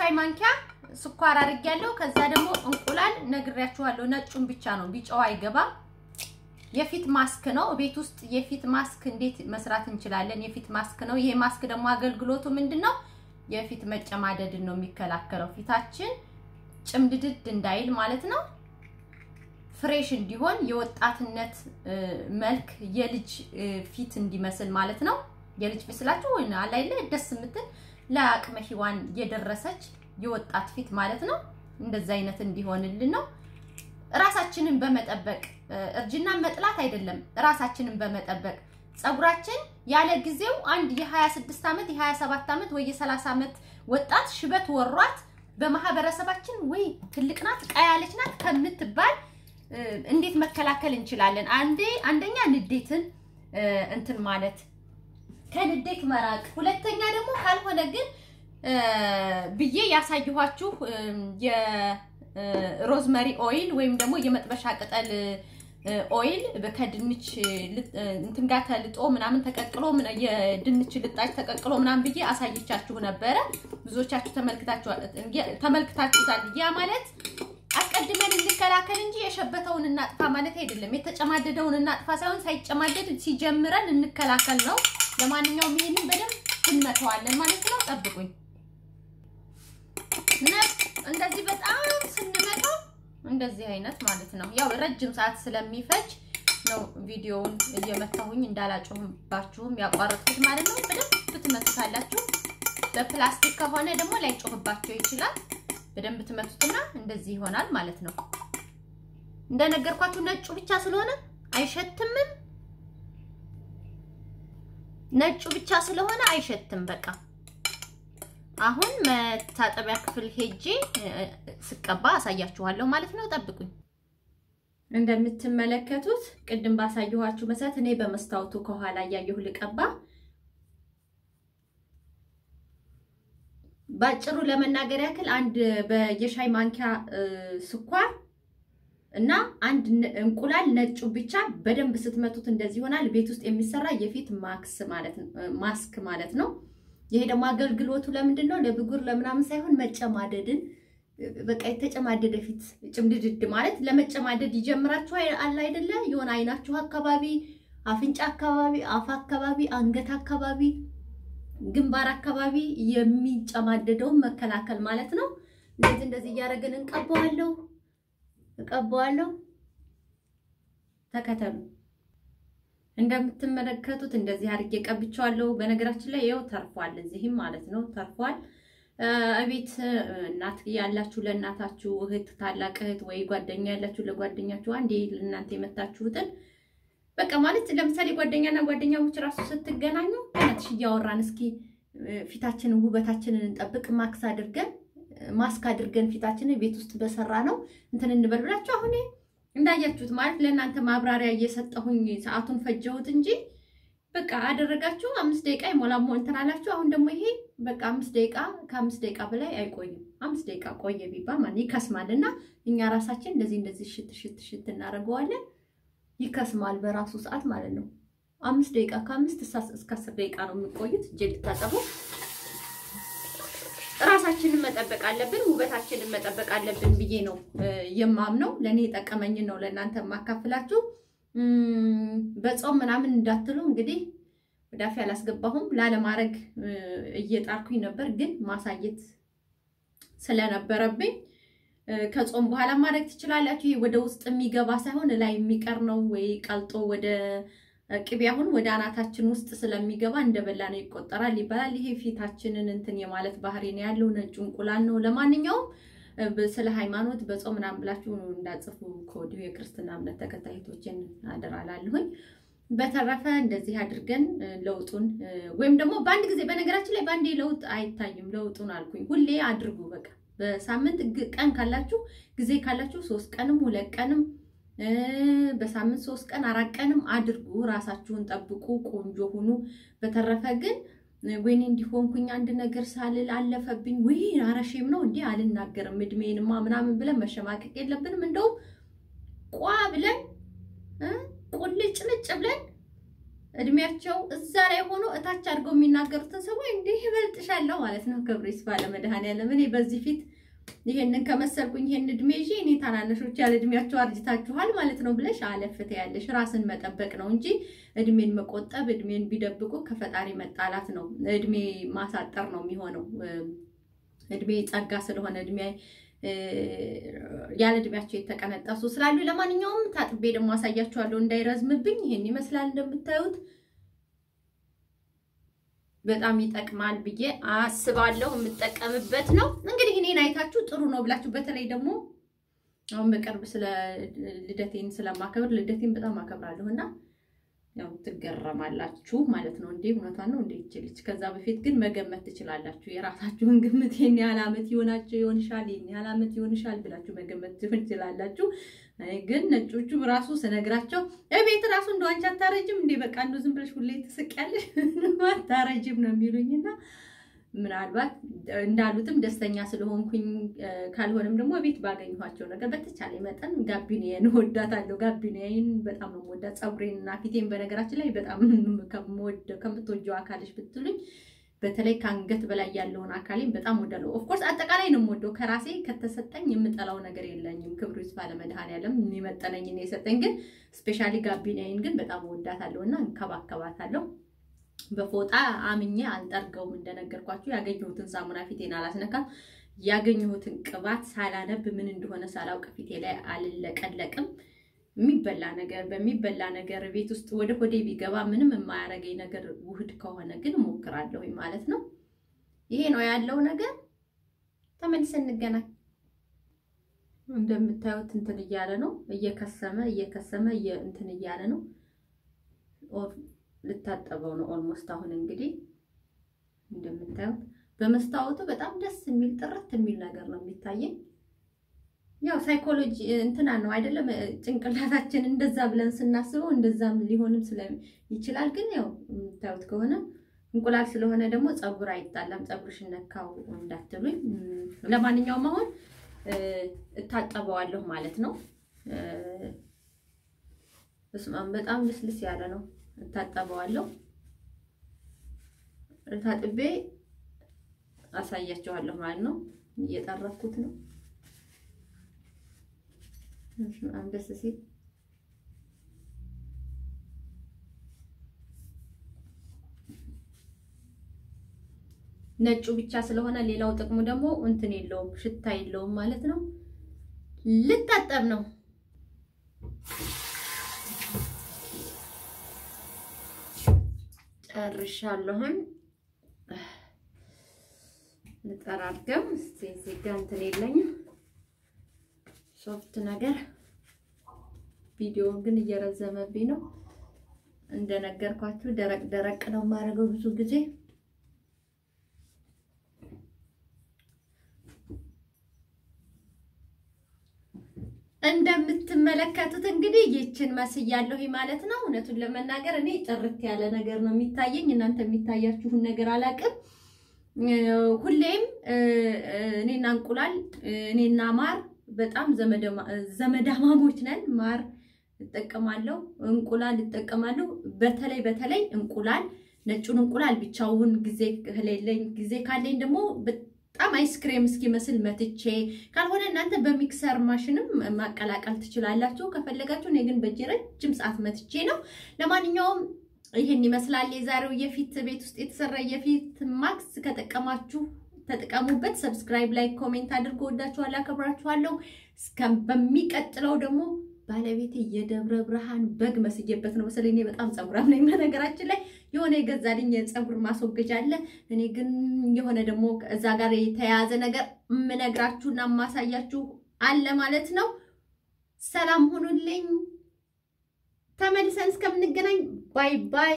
የሻይ ማንኪያ ስኳር አድርጌያለሁ። ከዛ ደግሞ እንቁላል ነግሬያችኋለሁ። ነጩን ብቻ ነው፣ ቢጫው አይገባም። የፊት ማስክ ነው። ቤት ውስጥ የፊት ማስክ እንዴት መስራት እንችላለን? የፊት ማስክ ነው። ይሄ ማስክ ደግሞ አገልግሎቱ ምንድን ነው? የፊት መጨማደድን ነው የሚከላከለው። ፊታችን ጭምድድድ እንዳይል ማለት ነው። ፍሬሽ እንዲሆን የወጣትነት መልክ የልጅ ፊት እንዲመስል ማለት ነው። የልጅ ፊት ስላችሁ ወይ አላይለ ደስ የምትል ለአቅመ ሔዋን የደረሰች የወጣት ፊት ማለት ነው። እንደዛ አይነት እንዲሆንልን ነው። ራሳችንን በመጠበቅ እርጅና መጥላት አይደለም። ራሳችንን በመጠበቅ ፀጉራችን ያለ ጊዜው አንድ የ26 ዓመት የ27 ዓመት ወይ የ30 ዓመት ወጣት ሽበት ወሯት በማህበረሰባችን ወይ ትልቅ ናት ቀያለች ናት ከምትባል እንዴት መከላከል እንችላለን? አንዴ አንደኛ ንዴትን እንትን ማለት ከንዴት መራቅ፣ ሁለተኛ ደግሞ ካልሆነ ግን ብዬ ያሳየኋችሁ የሮዝመሪ ኦይል ወይም ደግሞ የመጥበሻ ቅጠል ኦይል ከድንች እንትን ጋር ተልጦ ምናምን ተቀቅሎ የድንች ልጣጭ ተቀቅሎ ምናምን ብዬ አሳይቻችሁ ነበረ። ብዙዎቻችሁ ተመልክታችሁታል። ያ ማለት አስቀድመን እንከላከል እንጂ የሸበተውን እናጥፋ ማለት አይደለም። የተጨማደደውን እናጥፋ ሳይሆን ሳይጨማደድ ሲጀምረን እንከላከል ነው። ለማንኛውም ይሄንን በደንብ እንመተዋለን ማለት ነው። ጠብቁኝ። እንደዚህ በጣም ስንመታው እንደዚህ አይነት ማለት ነው። ያው ረጅም ሰዓት ስለሚፈጅ ነው ቪዲዮውን እየመታሁኝ እንዳላጮህባችሁም ያቋረጥኩት ማለት ነው። በደንብ ትመቱታላችሁ። በፕላስቲክ ከሆነ ደግሞ ላይጮህባቸው ይችላል። በደንብ ትመቱትና እንደዚህ ይሆናል ማለት ነው። እንደነገርኳችሁ ነጩ ብቻ ስለሆነ አይሸትምም። ነጩ ብቻ ስለሆነ አይሸትም። በቃ አሁን መታጠቢያ ክፍል ሄጄ ስቀባ አሳያችኋለሁ ማለት ነው። ጠብቁኝ። እንደምትመለከቱት ቅድም ባሳየኋችሁ መሰረት እኔ በመስታወቱ ከኋላ እያየሁ ልቀባ። ባጭሩ ለመናገር ያክል አንድ የሻይ ማንኪያ ስኳር እና አንድ እንቁላል ነጩ ብቻ በደንብ ስትመቱት እንደዚህ ይሆናል። ቤት ውስጥ የሚሰራ የፊት ማክስ ማለት ነው ማስክ ማለት ነው። ይሄ ደግሞ አገልግሎቱ ለምንድን ነው? ለብጉር ለምናምን ሳይሆን መጨማደድን በቃ የተጨማደደ ፊት ጭምድድድ ማለት ለመጨማደድ ይጀምራችሁ አለ አይደለ? የሆነ አይናችሁ አካባቢ፣ አፍንጫ አካባቢ፣ አፍ አካባቢ፣ አንገት አካባቢ፣ ግንባር አካባቢ የሚጨማደደውን መከላከል ማለት ነው። እንደዚህ እንደዚህ እያደረግን እንቀባዋለሁ እቀባዋለሁ። ተከተሉ። እንደምትመለከቱት እንደዚህ አድርጌ ቀብቼዋለሁ። በነገራችን ላይ ይኸው ተርፏል፣ እዚህም ማለት ነው ተርፏል። እቤት እናት ያላችሁ ለእናታችሁ፣ እህት ታላቅ እህት ወይ ጓደኛ ያላችሁ ለጓደኛችሁ አንዴ ለእናንተ የመታችሁትን በቃ ማለት ለምሳሌ ጓደኛና ጓደኛሞች ራሱ ስትገናኙ እናትሽ እያወራን እስኪ ፊታችንን ውበታችንን እንጠብቅ ማክስ አድርገን ማስክ አድርገን ፊታችንን ቤት ውስጥ በሰራ ነው እንትን እንበል ብላችሁ አሁን እንዳያችሁት ማለት ለእናንተ ማብራሪያ እየሰጠሁኝ ሰዓቱን ፈጀሁት እንጂ በቃ አደረጋችሁ። አምስት ደቂቃ ይሞላል እንትን አላችሁ። አሁን ደግሞ ይሄ በቃ አምስት ደቂቃ ከአምስት ደቂቃ በላይ አይቆይም። አምስት ደቂቃ ቆየ ቢባል ማለት ይከስማል። እና እኛ ራሳችን እንደዚህ እንደዚህ ሽት ሽት ሽት እናደርገዋለን። ይከስማል በራሱ ሰዓት ማለት ነው። አምስት ደቂቃ ከአምስት እስከ አስር ደቂቃ ነው የሚቆዩት። እጄ ልታጠቡ ራሳችንን መጠበቅ አለብን፣ ውበታችንን መጠበቅ አለብን ብዬ ነው የማምነው። ለእኔ የጠቀመኝን ነው ለእናንተ የማካፍላችሁ። በጾም ምናምን እንዳትሉ እንግዲህ ወዳፊ አላስገባሁም። ላለማድረግ እየጣርኩኝ ነበር፣ ግን ማሳየት ስለነበረብኝ ከጾም በኋላ ማድረግ ትችላላችሁ። ይሄ ወደ ውስጥ የሚገባ ሳይሆን ላይ የሚቀር ነው ወይ ቀልጦ ወደ ቅቤ አሁን ወደ አናታችን ውስጥ ስለሚገባ እንደበላ ነው ይቆጠራል ይባላል። ይሄ ፊታችንን እንትን የማለት ባህሪ ነው ያለው። ነጩ እንቁላል ነው። ለማንኛውም ስለ ሃይማኖት በጾም ምናምን ብላችሁ እንዳጽፉ ከወዲሁ የክርስትና እምነት ተከታዮችን አደራላለሁኝ። በተረፈ እንደዚህ አድርገን ለውጡን ወይም ደግሞ በአንድ ጊዜ በነገራችን ላይ በአንዴ ለውጥ አይታይም። ለውጡን አልኩኝ ሁሌ አድርጉ። በቃ በሳምንት ቀን ካላችሁ ጊዜ ካላችሁ ሶስት ቀንም ሁለት ቀንም በሳምንት ሶስት ቀን አራት ቀንም አድርጉ። ራሳችሁን ጠብቁ፣ ቆንጆ ሁኑ። በተረፈ ግን ወይኔ እንዲሆንኩኝ አንድ ነገር ሳልል አለፈብኝ፣ ወይ አረሼም ነው እንዲህ አልናገርም እድሜንማ ምናምን ብለን መሸማቀቅ የለብንም። እንደውም ቋ ብለን ቁልጭ ልጭ ብለን እድሜያቸው እዛ ላይ ሆኖ እታች አድርገው የሚናገሩትን ሰዎች እንዲህ ይበልጥሻለሁ ማለት ነው። ክብሩ ይስፋ ለመድኃኔዓለም። እኔ በዚህ ፊት ይሄንን ከመሰልኩኝ ይሄን እድሜ ይዤ እኔ ታናነሾች ያለ እድሜያቸው አርጅታችኋል ማለት ነው ብለሽ አለፍተ ያለሽ ራስን መጠበቅ ነው እንጂ እድሜን መቆጠብ እድሜን ቢደብቁ ከፈጣሪ መጣላት ነው። እድሜ ማሳጠር ነው የሚሆነው። እድሜ ጸጋ ስለሆነ እድሜ ያለ እድሜያቸው የተቀነጠሱ ስላሉ፣ ለማንኛውም ታጥቤ ደግሞ አሳያችኋለሁ እንዳይረዝምብኝ። ይሄን ይመስላል እንደምታዩት በጣም ይጠቅማል ብዬ አስባለሁ። የምጠቀምበት ነው እንግዲህ እኔን አይታችሁ ጥሩ ነው ብላችሁ በተለይ ደግሞ አሁን በቅርብ ስለ ልደቴን ስለማከብር ልደቴን በጣም አከብራለሁ እና ያው ትገረማላችሁ ማለት ነው። እንዴ እውነቷን ነው እንዴ ይችልች። ከዛ በፊት ግን መገመት ትችላላችሁ። የራሳችሁን ግምት ይህን ያህል ዓመት ይሆናቸው ይሆንሻል፣ ይህን ያህል ዓመት ይሆንሻል ብላችሁ መገመት ትችላላችሁ። ግን ነጮቹ ራሱ ስነግራቸው ቤት ራሱ እንደ አንቺ አታረጅም እንዴ በቃ እንደ ዝም ብለሽ ሁሌ ትስቂያለሽ አታረጅም ነው የሚሉኝና ምናልባት እንዳሉትም ደስተኛ ስለሆንኩኝ ካልሆነም ደግሞ ቤት ባገኘኋቸው ነገር በተቻለ መጠን ጋቢኔን እወዳታለሁ። ጋቢኔን በጣም ነው የምወዳት። ፀጉሬን እና ፊቴን በነገራችን ላይ በጣም ከምትወጂው አካልሽ ብትሉኝ በተለይ ከአንገት በላይ ያለውን አካሌን በጣም ወዳለሁ። ኦፍኮርስ አጠቃላይ ነው የምወደው። ከራሴ ከተሰጠኝ የምጠላው ነገር የለኝም። ክብሩ ይስፋ ለመድኃኔዓለም የሚመጠነኝን የሰጠኝ ግን ስፔሻሊ ጋቢኔን ግን በጣም እወዳታለሁ እና እንከባከባታለሁ። በፎጣ አምኜ አልጠርገውም። እንደነገርኳችሁ ያገኘሁትን ሳሙና ፊቴን አላስነካም። ያገኘሁትን ቅባት ሳላነብ ምን እንደሆነ ሳላውቅ ፊቴ ላይ አልለቀለቅም። የሚበላ ነገር በሚበላ ነገር ቤት ውስጥ ወደ ሆዴ ቢገባ ምንም የማያረገኝ ነገር ውህድ ከሆነ ግን እሞክራለሁ ማለት ነው። ይሄ ነው ያለው ነገር። ተመልሰን እንገናኝ። እንደምታዩት እንትን እያለ ነው፣ እየከሰመ እየከሰመ እንትን እያለ ነው። ልታጠበው ነው ኦልሞስት። አሁን እንግዲህ እንደምታዩት በመስታወቱ በጣም ደስ የሚል ጥርት የሚል ነገር ነው የሚታየኝ። ያው ሳይኮሎጂ እንትና ነው አይደለም፣ ጭንቅላታችን እንደዛ ብለን ስናስበው እንደዛም ሊሆንም ስለ ይችላል። ግን ያው የምታዩት ከሆነ እንቁላል ስለሆነ ደግሞ ፀጉር አይጣላም። ፀጉርሽ ነካው እንዳትሉኝ። ለማንኛውም አሁን እታጠበዋለሁ ማለት ነው። በስማም በጣም ልስልስ ያለ ነው። እታጠበዋለሁ። ታጥቤ አሳያችኋለሁ ማለት ነው። እየጠረኩት ነው። በጣም ደስ ሲል ነጩ ብቻ ስለሆነ ሌላው ጥቅሙ ደግሞ እንትን የለውም፣ ሽታ የለውም ማለት ነው። ልታጠብ ነው። ጨርሻለሁም። ልጠራርገም እስቲ እዚህ ጋ እንትን የለኝም ሶፍት ነገር ቪዲዮ ግን እየረዘመብኝ ነው። እንደነገርኳችሁ ደረቅ ደረቅ ነው የማደርገው ብዙ ጊዜ። እንደምትመለከቱት እንግዲህ ይችን መስያለሁ ማለት ነው። እውነቱን ለመናገር እኔ ጥርት ያለ ነገር ነው የሚታየኝ። እናንተ የሚታያችሁን ነገር አላውቅም። ሁሌም እኔና እንቁላል እኔና ማር በጣም ዘመዳማሞች ነን። ማር እጠቀማለሁ፣ እንቁላል እጠቀማለሁ። በተለይ በተለይ እንቁላል ነጩን እንቁላል ብቻውን ጊዜ ከሌለኝ ጊዜ ካለኝ ደግሞ በጣም አይስክሬም እስኪመስል መትቼ ካልሆነ እናንተ በሚክሰር ማሽንም ማቀላቀል ትችላላችሁ ከፈለጋችሁ። እኔ ግን በእጄ ረጅም ሰዓት መትቼ ነው። ለማንኛውም ይህን ይመስላል የዛሬው የፊት ቤት ውስጥ የተሰራ የፊት ማክስ። ከጠቀማችሁ ተጠቀሙበት። ሰብስክራይብ፣ ላይክ፣ ኮሜንት አድርጎ ወዳችኋለሁ፣ አከብራችኋለሁ። እስከ በሚቀጥለው ደግሞ ባለቤቴ የደብረ ብርሃን በግ መስዬበት ነው መሰለኝ። እኔ በጣም ፀጉራም ነኝ። በነገራችን ላይ የሆነ የገዛልኝ የፀጉር ማስወገጃ አለ። እኔ ግን የሆነ ደግሞ እዛ ጋር የተያያዘ ነገር የምነግራችሁና የማሳያችሁ አለ ማለት ነው። ሰላም ሁኑልኝ። ተመልሰን እስከምንገናኝ ባይ ባይ።